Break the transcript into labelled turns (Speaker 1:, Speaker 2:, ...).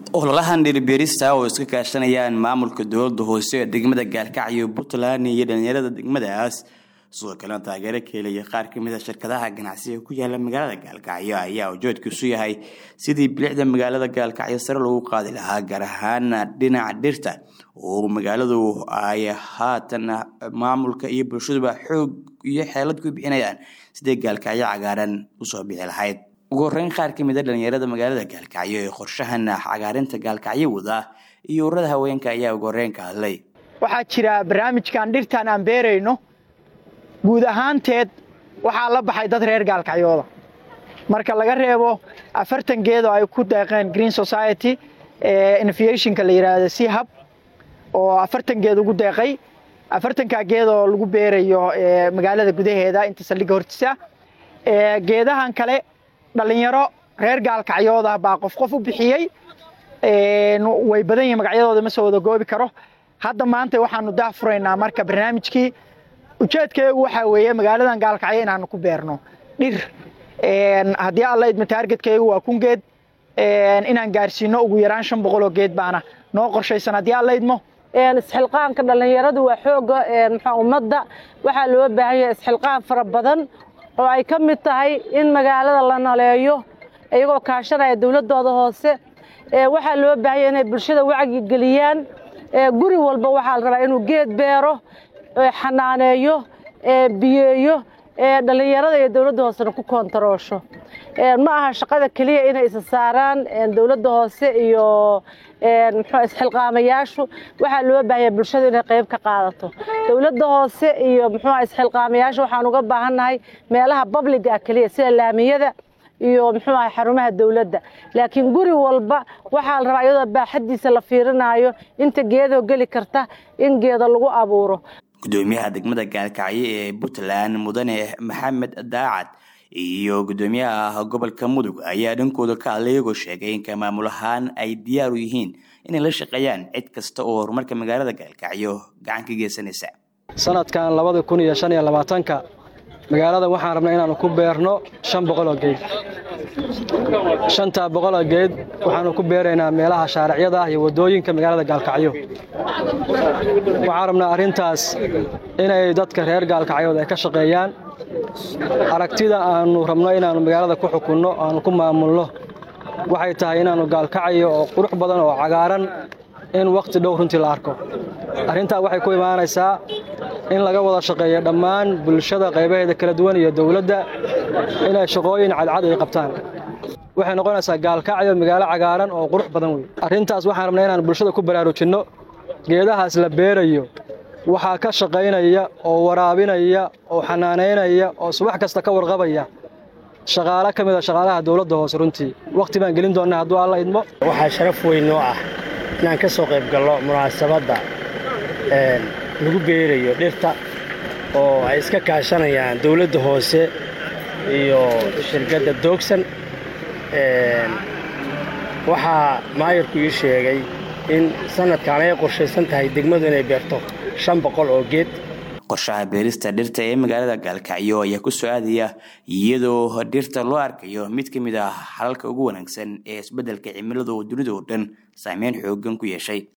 Speaker 1: ololahan dhiribeerista oo iska kaashanayaan maamulka dowlada hoose ee degmada gaalkacyo puntland iyo dhalinyarada degmadaas sidoo kalena taageero ka helaya qaar kamid a shirkadaha ganacsiga ku yaala magaalada gaalkacyo ayaa ujeedkiisu yahay sidii bilicda magaalada gaalkacyo sare loogu qaadi lahaa gaar ahaan dhinaca dhirta oo magaaladu ay haatan maamulka iyo bulshaduba xoog iyo xeelad ku bixinayaan sidii gaalkacyo cagaaran usoo bixi lahayd ugu horeyn qaar kamid a dhalinyarada magaalada gaalkacyo ee qorshahan cagaarinta gaalkacyo wada iyo urada haweenka ayaa ugu horeyn ka hadlay
Speaker 2: waxaa jira barnaamijkan dhirtan aan beerayno guud ahaanteed waxaa la baxay dad reer gaalkacyooda marka laga reebo afartan geed oo ay ku deeqeen green society innovationka la yidhaahdo c hub oo afartan geed ugu deeqay afartankaa geed oo lagu beerayo magaalada gudaheeda inta saldhigga hortiisa geedahan kale dhalinyaro reer gaalkacyooda baa qof qof u bixiyey way badan yihin magacyadooda ma soo wada goobi karo hadda maanta waxaanu daafuraynaa marka barnaamijkii ujeedkayagu waxaa weeye magaaladan gaalkacyo inaanu ku beerno dhir haddii alla idmo taargetkaygu waa kun geed inaan gaarsiino ugu yaraan shan boqoloo geed baana noo qorshaysan haddii alla idmo
Speaker 3: isxilqaanka dhallinyaradu waa xooga mxua ummadda waxaa loo baahan yahay isxilqaan fara badan oo ay ka mid tahay in magaalada la naleeyo iyagoo kaashanaya dowladdooda hoose waxaa loo baahan yahay inay bulshada wacyi geliyaan guri walba waxaa la rabaa inuu geed beero xanaaneeyo biyeeyo dhallinyarada iyo dowladda hoosena ku koontaroosho ma aha shaqada keliya inay isa saaraan dowladda hoose iyo mxuu isxilqaamayaashu waxaa loo baahanya bulshadu inay qayb ka qaadato dowladda hoose iyo muxuuha isxilqaamayaashu waxaan uga baahannahay meelaha babliga ah keliya sida laamiyada iyo muxuu ahay xarumaha dowladda laakiin guri walba waxaa la rabaa iyadoo baaxaddiisa la fiirinaayo inta geedoo geli karta in geeda lagu abuuro
Speaker 1: gudoomiyaha degmada gaalkacyo ee puntland mudane maxamed daacad iyo gudoomiyaha gobolka mudug ayaa dhankooda ka hadlay iyagoo sheegay in ka maamul ahaan ay diyaar u yihiin inay la shaqeeyaan cid kasta oo horumarka magaalada gaalkacyo gacan ka geysanaysa
Speaker 4: sanadkan labada kun iyo shan iyo labaatanka magaalada waxaan rabnaa inaannu ku beerno shan boqoloo geed shantaa boqoloo geed waxaannu ku beeraynaa meelaha shaaracyada ah iyo waddooyinka magaalada gaalkacyo waxaan rabnaa arrintaas inay dadka reer gaalkacyood ay ka shaqeeyaan aragtida aannu rabno inaannu magaalada ku xukunno aannu ku maamulno waxay tahay inaannu gaalkacyo oo qurux badan oo cagaaran in wakhti dhow runtii la arko arrintaa waxay ku imaanaysaa in laga wada shaqeeyo dhammaan bulshada qaybaheeda kala duwan iyo dowladda inay shaqooyin cadcad ay qabtaan waxay noqonaysaa gaalkacyo magaalo cagaaran oo qurux badan wey arrintaas waxaan rabnaa inaan bulshada ku baraarujinno geedahaas la beerayo waxaa ka shaqaynaya oo waraabinaya oo xanaanaynaya oo subax kasta ka warqabaya shaqaalo ka mida shaqaalaha dowladda hoose runtii wakhti baan gelin doonnaa hadduu alla idmo
Speaker 5: waxaa sharaf weyn noo ah inaan ka soo qayb gallo munaasabadda lagu beerayo dhirta oo ay iska kaashanayaan dowladda hoose iyo shirkadda doogsan waxaa maayarku ii sheegay in sanadkan ay qorshaysan tahay degmadu inay beerto shan boqol oo geed
Speaker 1: qorshaha beerista dhirta ee magaalada gaalkacyo ayaa ku soo aadaya iyadoo dhirta loo arkayo mid ka mid ah xalalka ugu wanaagsan ee isbeddelka cimilada oo dunida oo dhan saameyn xoogan ku yeeshay